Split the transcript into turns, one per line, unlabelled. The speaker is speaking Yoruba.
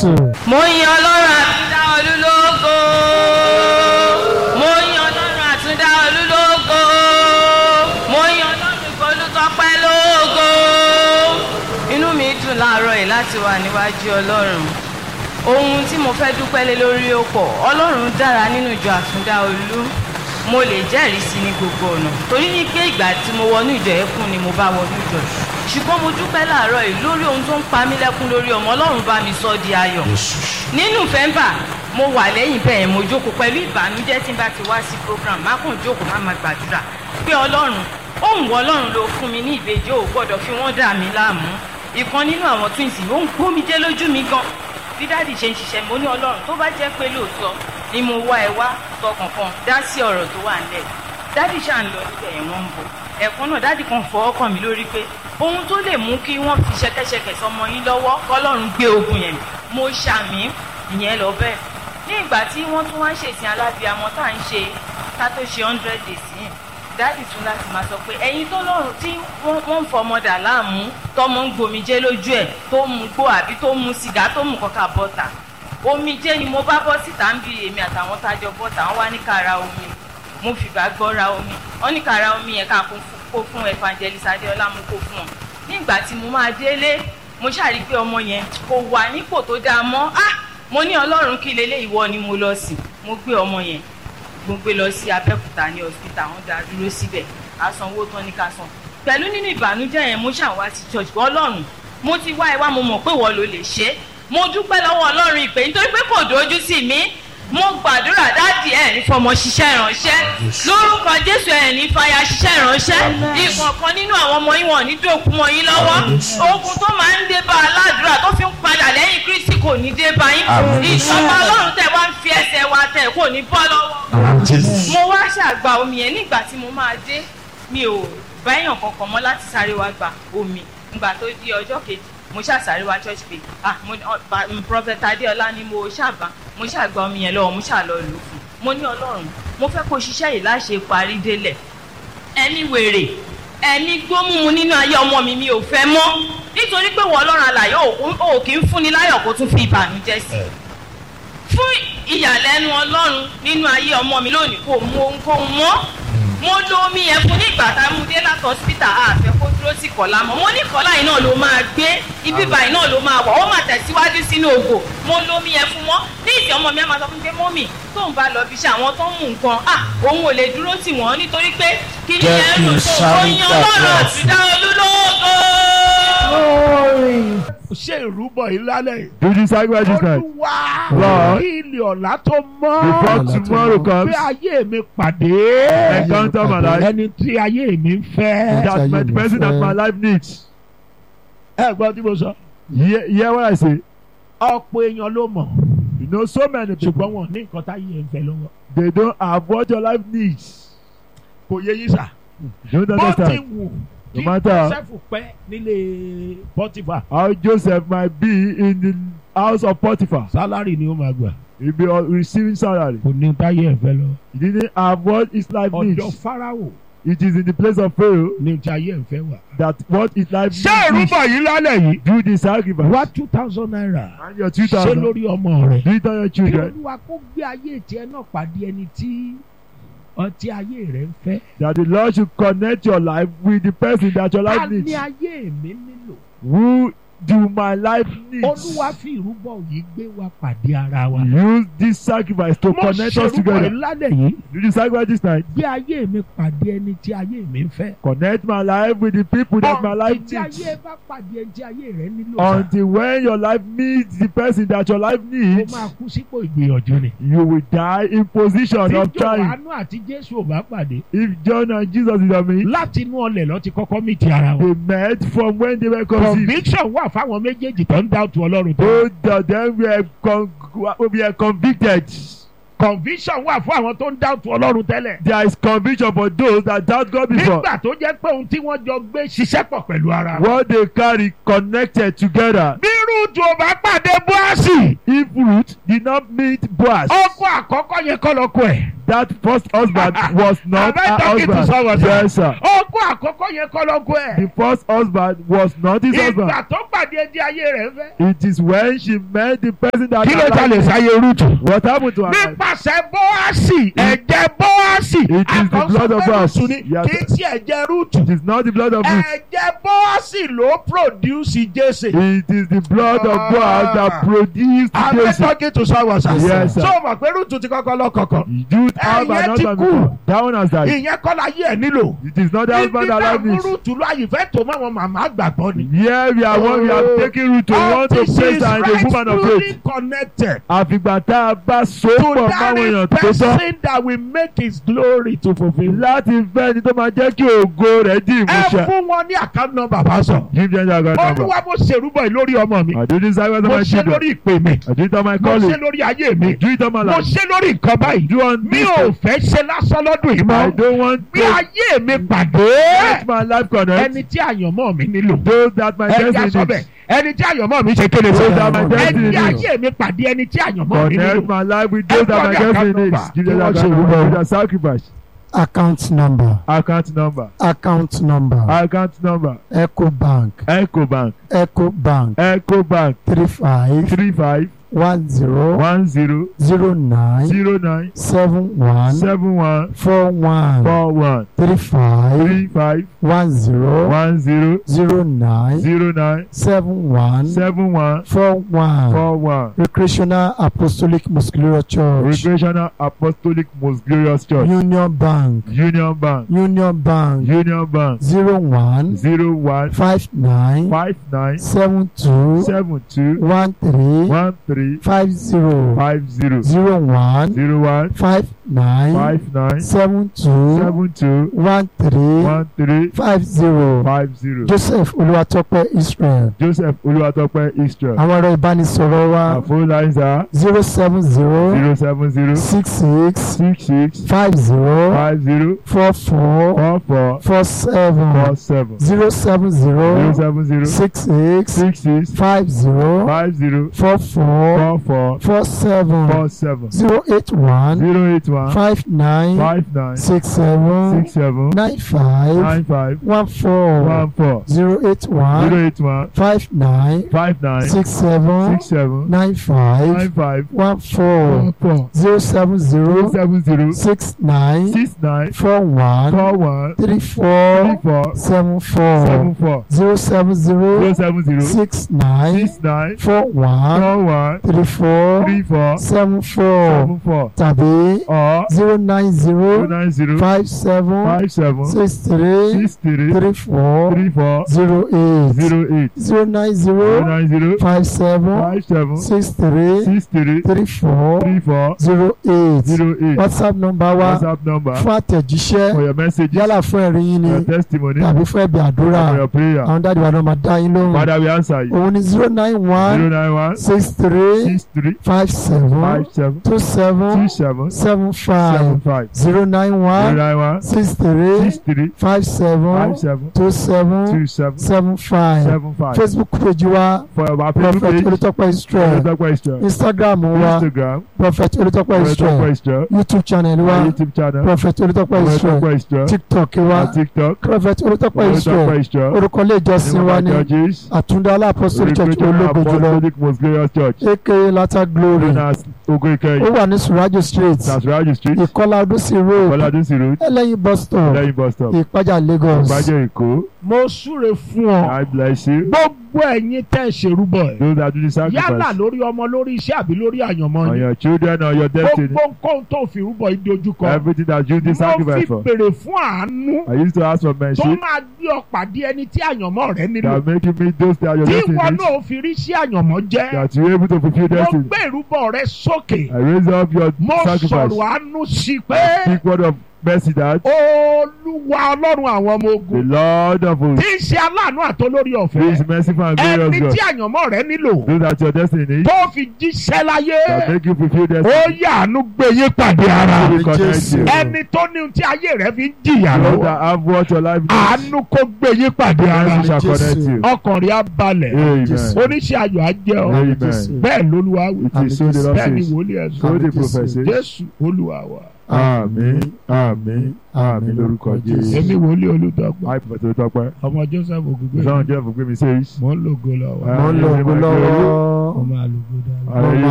Jésù.
mo yin ọlọ́run àtúndá olúlógo mo yin ọlọ́run àtúndá olúlógo mo yin ọlọ́run ìfolútọ́pẹ́ lógo inú mi dùn láàárọ̀ yìí láti wà níwájú ọlọ́run ohun tí mo fẹ́ dúpẹ́ lé lórí ó pọ̀ ọlọ́run dára nínú ìjọ àtúndá olú mo lè jẹ́rìí sí ní gbogbo ọ̀nà torí ní pé ìgbà tí mo wọnú ìjọ ẹkún ni mo bá wọnú ìjọ ṣùgbọ́n mo dúpẹ́ láàárọ̀ yìí lórí ohun tó ń pa mí lẹ́kún lórí ọmọ ọlọ́run bá mi sọ di ayọ̀ nínú fẹ́ńbà mo wà lẹ́yìn bẹ́ẹ̀ mo jókòó pẹ̀lú ìbànújẹ́ tí n bá ti wá sí program má kàn jókòó má máa gbàdúrà pé ọlọ́run òun wọ ọlọ́run ló fún mi ní ìbejì ò gbọ́dọ̀ fi wọ́n dà mí láàmú ìkan nínú àwọn twins ó ń gbómijé lójú mi gan bí dáàdì ṣe ń ṣiṣẹ́ mo ní ọlọ́run tó bá jẹ́ pé lóòótọ́ ni mo wá ẹ wá sọ kankan dá sí ọ̀rọ̀ tó wà nílẹ̀ dáàdì ṣáà ń lọ níbẹ̀ yẹn wọ́n ń bọ̀ ẹ̀kan náà dáàdì kan fọwọ́ kàn mí lórí pé ohun tó lè mú kí wọ́n fi ṣẹ̀kẹ̀ṣẹ̀kẹ̀ sọmọ yín lọ́wọ́ kọ́lọ́run gbé ogun yẹn mo ṣàmì ìyẹn lọ bẹ́ẹ̀ ní ìgbà tí wọ́n tún wá ń ṣèsìn alábìàmọ́ tá à ń ṣe ká tó ṣe hundred days yìí dáàdì tún láti máa sọ pé ẹ̀yin tó lọ́rùn tí wọ́n ń fọmọdà láàmú tọmọ ń gbomijé lójú ẹ̀ tó mu gbó àbí tó mu sìgá tó mu kọ́ka bọ́tà omijé ni mo bá bọ́ síta ń bi èmi àtàwọn tájọ bọ́tà wọ́n wá ní ká ra omi mo fìgbà gbọ́ ra omi wọ́n ní ká ra omi yẹn ká kó fún evangelist adéọlá mo kó fún wọn nígbà tí mo máa délé mo ṣàrí pé ọmọ yẹn kò wà nípò tó dáa mọ́ ah mo ní ọlọ́run kí lélẹ́ ìwọ ni mo lọ sí mo gbé ọmọ yẹn mo gbé lọ sí abẹ́òkúta ní hospital wọ́n dá dúró síbẹ̀ àsanwó tán ní ká san pẹ̀lú nínú ìbànújẹ́ yẹn mo ṣàwá sí church ọlọ́run mo ti wá ẹ wá mo mọ̀ pé wọ́n ló lè ṣe é mo dúpẹ́ lọ́wọ́ ọlọ́run ìpè nítorí pé kò dojú sí mi mo gbàdúrà dáàdì ẹ̀ ní fọmọ ṣiṣẹ́ ìránṣẹ́ lórúkọ jésù ẹ̀ ní fàyà ṣiṣẹ́ ìránṣẹ́ ìkọ̀ọ̀kan nínú àwọn ọmọ yín wọ̀n ní dòkú mọ́ yín lọ́wọ́ ogun tó máa ń dé bá aládùúrà tó fi ń padà lẹ́yìn kristi kò ní dé bá yín ìjọba ọlọ́run tẹ̀ wá ń fi ẹsẹ̀ wa tẹ̀ kò ní bọ́ lọ́wọ́ mo wá ṣàgbà omi yẹn nígbà tí mo máa dé mi ò báyàn kankan mọ́ láti sáré wá gba omi nígbà tó di ọjọ́ kejì mo ṣàṣàrí wa church pé ah mo prophet adéọlá ni mo ṣàbá mo ṣàgbà omi yẹn lọ́wọ́ mo ṣàlọ́ lò fún mo ní ọlọ́run mo fẹ́ kó ṣiṣẹ́ yìí láṣẹ parí délẹ̀ ẹni wèrè ẹni gbómùmù nínú ayé ọmọ mi mi ò fẹ́ mọ́ nítorí pé wọ́n ọlọ́run àlàyé ò kì í fúnni láyọ̀ kó tún fi ìbànújẹ́ sí fún ìyàlẹ́nu ọlọ́run nínú ayé ọmọ mi lónìí kò mú ohunkóhun mọ́ mo lo omi yẹn fún nígbà tá a mú dé láti hospital àfẹ kó dúró sí kọlá mọ mo ní kọlá yìí náà ló máa gbé ibi báyìí náà ló máa wà ó máa tẹ̀síwájú sínú ògò mo lo omi yẹn fún mọ́ ní ìsìn ọmọ mi á máa sọ fún mi pé mọ́mì tóun bá lọ bí iṣẹ́ àwọn tó ń mú nǹkan à òun ò lè dúró tì wọ́n nítorí pé kí ni ẹ ń lò tó oyin ọlọ́run àtúndá olúlóògó.
ṣé ìrúbọ yìí lálẹ́ yìí.
Do this sacrifice tonight.
olúwa
Lord.
kí ilé ọ̀la tó mọ́.
Before tomorrow comes,
bí ayé mi pàdé.
encounter my life.
ẹni tí ayé mi ń fẹ́.
That my, the person that my life needs.
ẹ gbọ́ tí mo sọ.
Hear, hear what I say.
ọ̀pọ̀ èèyàn ló mọ̀.
You know so many people.
ṣùgbọ́n wọn ní nǹkan táyé ẹ̀ ń fẹ́ lọ́wọ́.
They don't have what your life needs.
kò yé yín sà.
You don't
bó ti
understand.
wù
No
kí
matter-
joseph pẹ́ nílé pọ́tìfà.
How Joseph might be in the house of Potiphar.
sálárì ni ó máa gbà.
He'll be uh, receiving salary.
kò ní táyé ẹ̀ fẹ́ lọ.
He didn't have what his life
ọ̀dọ̀
needs.
fáráwò
It is in the place of Pharaoh
ní tí ayé ẹ̀ fẹ́ wà.
that what his life
ṣé
needs.
ìrúbọ yìí lálẹ́ yìí.
Do the sacrifice.
wá two thousand naira.
And your two
ṣé
thousand.
lórí ọmọ rẹ̀.
Do it on your
kí
children.
olúwa kó gbé ayé tiẹ̀ náà pàdé ẹni tí ọtí ayé rẹ̀ ń fẹ́.
That the Lord should connect your life with the person that your
ta
life
ni
needs.
ayé mi nílò.
Who do my life needs?
olúwa fi ìrúbọ yìí gbé wa pàdé ara wa.
Use this sacrifice to
mo
connect us
ṣerúbọ
together.
ìlànà yìí.
Do the sacrifice this night.
gbé ayé mi pàdé ẹni tí ayé mi ń fẹ́.
Connect my life with the people that my life
tí ayé
needs.
bá pàdé ẹni tí ayé rẹ̀ nílò. sá,
Until when your life meets the person that your life
ó
needs,
máa kú sípò ìgbìyànjú ni.
you will die in position
tí
of trying.
jòhánù àti jésù ò bá pàdé.
If John and Jesus is on me,
láti inú ọlẹ̀ lọ ti kọ́kọ́ mí ti ara wọn.
they met from when they were conceived.
conviction wà fáwọn méjèèjì tó ń dá òtún ọlọ́run tó.
Both of them were, con- were convicted.
conviction wà fún àwọn tó ń dá òtún ọlọ́run tẹ́lẹ̀.
There is conviction for those that doubt God before.
nígbà tó jẹ́ pé ohun tí wọ́n jọ gbé ṣiṣẹ́ pọ̀ pẹ̀lú ara wọn.
What they carry connected together.
bí rúùtù ò bá pàdé bóàsì
If Ruth did not meet Boaz,
ọkọ ọkọ àkọ́kọ́ yẹn kọ́ lọ́kọ ẹ̀.
That first husband was not
Am I
her
talking to someone,
husband.
sir?
Yes, sir.
ọkọ àkọ́kọ́ yẹn kọ́ lọ́kọ ẹ̀.
The first husband was not his husband.
ìgbà tó pàdé ẹdí ayé rẹ̀ fẹ́.
It is when she met the person that
kí ló
allowed-
jalè sáyé rúùtù.
What happened to her life?
nípasẹ̀ bóásì ẹ̀jẹ̀ bóásì
It is the blood of us.
rúùtù ni
Yes,
kì í ṣe ẹ̀jẹ̀ rúùtù.
It is not the blood of Ruth.
ẹ̀jẹ̀ bóásì ló produce jésè.
It is the blood of Boaz that produced
I'm
Jesse.
talking to someone sir.
Yes, sir.
so mọ̀ pé rúùtù ti kọ́kọ́ lọ́kọ̀ọ̀kan.
Youth have
Ẹ̀yẹ
an
ti
husband
kú.
before. That one has died.
ìyẹn kọ́ la yé ẹ̀ nílò.
It is not the husband that
náà
allowed
mú
this.
rúùtù lọ àyìnfẹ́ tó mọ́ àwọn màmá àgbàgbọ́ ni.
Here we are one we
Oh.
are taking root to want to
this
place
is
her in the woman of
rightfully
faith.
connected
Àfìgbà tá a bá so
to
pọ̀ máwọn èèyàn
that
tó tọ́
person that will make his glory to fulfil.
láti fẹ́ ni tó máa jẹ́ kí ògo rẹ̀ di
ẹ
ìmúṣẹ.
fún wọn ní account number bá sọ.
Give them your account number.
olúwa mo ṣèrúbọ yìí lórí ọmọ mi.
I do this service on
mo
my
ṣe
children.
lórí ìpè mi.
I do it on my
mo ṣe
calling.
lórí ayé mi.
I do it on my
mo
life.
ṣe lórí nǹkan báyìí.
Do on
mi
this.
ò fẹ́ ṣe lásán lọ́dún yìí
I
mọ́.
don't want
bí
to
ayé mi pàdé.
let my life connect.
ẹni tí àyànmọ́ mi nílò.
Those that my
ẹni tí a
destiny
sọ bẹ́ẹ̀
needs.
ẹni tí àyànmọ́ mi ṣe kéde
Those
fún
that my destiny
ẹni tí
needs.
ayé mi pàdé ẹni tí àyànmọ́ mi
Connect
nílò.
my life with those that my
Everybody account
destiny needs.
number.
Give them
Kí
your
wọ́n ṣe
account
ìrúbọ.
number. Give them sacrifice.
account number
Account number.
account number
Account number.
ecobank
Ecobank.
ecobank
Ecobank.
three five
Three five
one zero
one zero
zero nine
zero nine
seven one
seven one
four one
four one
three five
three five
one zero
one zero
zero nine
zero nine
seven one
seven one
four one
four one.
recreational apostolic muscular church
Recreational Apostolic Most Glorious Church.
union bank
Union Bank.
union bank
Union Bank.
zero one
Zero one
five nine
five nine
seven two
seven two
one three
one three
five zero
five zero
zero one
zero one
five nine
five nine
seven two
seven two
one three
one three
five zero
five zero.
joseph olúwatópẹ́ israel
Joseph Olúwatópẹ́ Israel.
àwọn ẹ̀rọ ìbánisọ̀rọ̀ wa
Our phone lines are
zero seven zero
zero seven zero
six six
six six
five zero
five zero
four four
four four
four seven
four seven
zero seven
zero
zero
seven zero
six six
six six
five zero
five zero
four four
four four
four seven
four seven
zero eight one
zero eight one
five nine
five nine
six seven
six seven
nine five
nine five
one four
one four
zero eight one
zero eight one
five nine
five nine
six seven
six seven
nine five
nine five
one four
one four
zero seven
zero
zero
seven zero
six nine
six nine
four one
four one
three
three
four
four
seven four
seven four
zero seven
zero
zero
seven zero
six nine
six nine
four one
four one
three four
three four
seven four
seven four
tàbí
or
zero nine
zero
zero
nine zero
five seven
five seven
six three
six three
three four
three four
zero eight
zero eight
zero nine
zero
zero
nine zero
five seven
five seven
six three
six three
three four
three four
zero eight
zero eight
whatsapp number wa
WhatsApp number
fún àtẹ̀jíṣẹ́
for your messages
yálà fún ẹ̀rí yín ni
your testimony
tàbí fún ẹ̀bì àdúrà
for your prayer
àwọn dáàdi wa náà máa dá yín lóhùn
Father we answer you
òun ni zero nine
zero
one
nine one
six three
six three
five seven
five seven
two
two
seven
seven
seven
seven
five
five
zero nine
zero
one
nine one
six three
six three
five seven
five seven
two seven
two seven
seven five
seven five
facebook page wa
for our
prophet
page
olùtọ́pẹ́ israel
Olùtọ́pẹ́ question
instagram wa
Instagram
prophet olùtọ́pẹ́
Olùtọ́pẹ́
israel
question
youtube channel wa
YouTube channel
prophet olùtọ́pẹ́ israel
Olùtọ́pẹ́ question
tiktok wa
our TikTok
prophet olùtọ́pẹ́ israel
Olùtọ́pẹ́ question
orúkọ ilé ìjọsìn wa ní
churches
àtúndá alápọ̀sọ̀rọ̀ church
Recruitment
ológun jùlọ
Apostolic Most Glorious Church
aka lata glory
known as Ogo
ó
Ikeyi
wà ní surajo street
Nasaraji Street
ìkọlà ọdúnsì road
Bọ́ládúnsì Road
ẹlẹ́yin bus stop
lẹ́yìn bus stop
ìpájà lagos
Ìbàjẹ́ Èkó
mo súre fún ọ
I bless you
gbogbo ẹ̀yin tẹ́ ẹ ṣerúbọ ẹ̀
those that do the
yálà
sacrifice
lórí ọmọ lórí iṣẹ́ àbí lórí àyànmọ́
on
yín
your children or your destiny
gbogbo nǹkan tó fi rúbọ yìí dojúkọ
everything that you do
mo
sacrifice
fi
for
béèrè fún àánú
I used to ask for
tó
mercy
máa gbé ọ pàdé ẹni tí àyànmọ́ rẹ nílò
that make you meet those that your
tí
destiny
ìwọ
needs
náà fi rí sí àyànmọ́ jẹ́
that you able to fulfill
mo
destiny
gbé ìrúbọ rẹ sókè
I raise up your
mo
sacrifice
sọ̀rọ̀ àánú sí i pé
speak word of mercy that
olúwa ọlọ́run àwọn ọmọ
the
ogun
Lord of hosts
tí ń ṣe aláàánú àtolórí
who
ọ̀fẹ́
is merciful and
ẹni
glorious
tí
God
àyànmọ́ rẹ nílò
do that your destiny
tó fi jíṣẹ́ láyé
that make you fulfil
ó
destiny
yàánú gbé yín pàdé ara
will connect
Jésù.
you
ẹni tó ní ohun tí ayé rẹ fi ń jìyà
Lord
lọ́wọ́
that have what your life needs
àánú kó gbé yín pàdé ara
mercy shall
Jésù.
connect you
ọkàn rẹ á balẹ̀
amen
Jésù.
oníṣẹ́ ayọ̀ á jẹ́ ọ
Amen.
bẹ́ẹ̀ lolúwa wí
it is so the Lord
bẹ́ẹ̀ ni
says
wòlíì ẹ̀ sọ
so the
Jésù.
prophet says
jésù olúwa wa
àmín àmín àmín lórúkọ Jésù
èmi wòlíì olùdọ́gba
àì pẹ̀tẹ̀ tó tọpẹ́
ọmọ joseph ògùgbé
ìsọ̀rọ̀ jẹ́ fún gbé mi sèyí.
mò ń lògo lọ́wọ́
mo ń lo ògo lọ́wọ́
ọmọ àlùkò dáadáa.
Hallelujah.